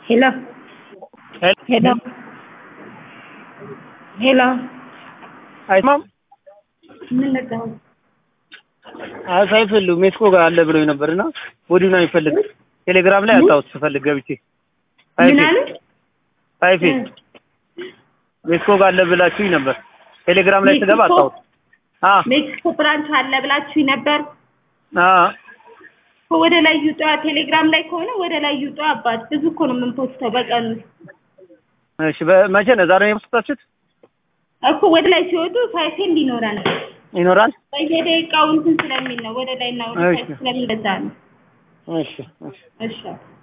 Hello. Hello. ሄሎ አይስማም ምን ነበር? አይ ሳይፈልጉ ሜክሲኮ ጋር አለ ብሎኝ ነበርና ወዲሁ ነው የሚፈልግ ቴሌግራም ላይ አጣሁት ስፈልግ ገብቼ ምን አሉ? አይፌ ሜክሲኮ ጋር አለ ብላችሁኝ ነበር ቴሌግራም ላይ ስገባ ሜክሲኮ? አጣሁት አ ሜክሲኮ ብራንች አለ ብላችሁ ነበር። አ ወደ ላይ ይውጣ። ቴሌግራም ላይ ከሆነ ወደ ላይ ይውጣ። አባት ብዙ እኮ ነው የምንፖስተው በቀን ውስጥ እሺ በመቼ ነው ዛሬ ነው የፖስታችሁት እኮ ወደ ላይ ሲወጡ ሳይሴንድ ይኖራል። ይኖራል በየደቂቃው እንትን ስለሚል ነው ወደ ላይ እና ወደ እሺ። ታች ስለሚበዛ ነው። እሺ እሺ እሺ